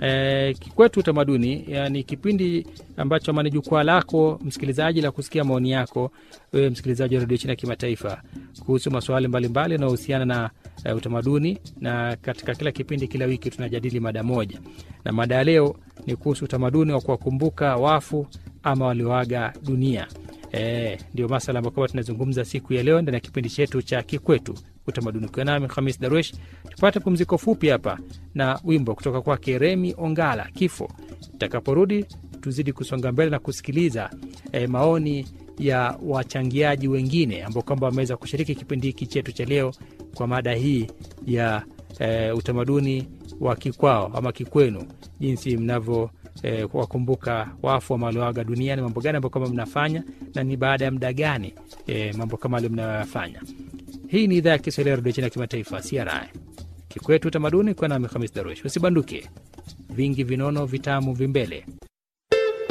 E, Kikwetu Utamaduni ni kipindi ambacho ama ni jukwaa lako msikilizaji la kusikia maoni yako wewe msikilizaji wa redio China Kimataifa kuhusu masuala mbalimbali yanayohusiana na uh, utamaduni, na katika kila kipindi, kila wiki tunajadili mada moja, na mada ya leo ni kuhusu utamaduni wa kuwakumbuka wafu ama walioaga dunia. E, ndio masala ambayo kwamba tunazungumza siku ya leo ndani ya kipindi chetu cha Kikwetu Utamaduni. Ukiwa nami Hamis Darwesh, tupate pumziko fupi hapa na wimbo kutoka kwake Remi Ongala, Kifo. Tutakaporudi tuzidi kusonga mbele na kusikiliza e, maoni ya wachangiaji wengine ambao kwamba wameweza kushiriki kipindi hiki chetu cha leo kwa mada hii ya e, utamaduni wa kikwao ama kikwenu, jinsi mnavyo E, wakumbuka wafu ama walioaga duniani, mambo gani ambayo kama mnafanya na ni baada ya muda gani e, mambo kama alio mnayoyafanya. Hii ni idhaa ya Kiswahili ya redio China kimataifa CRI Kikwetu Utamaduni, kwa nami Hamis Darush. Usibanduke, vingi vinono vitamu vimbele.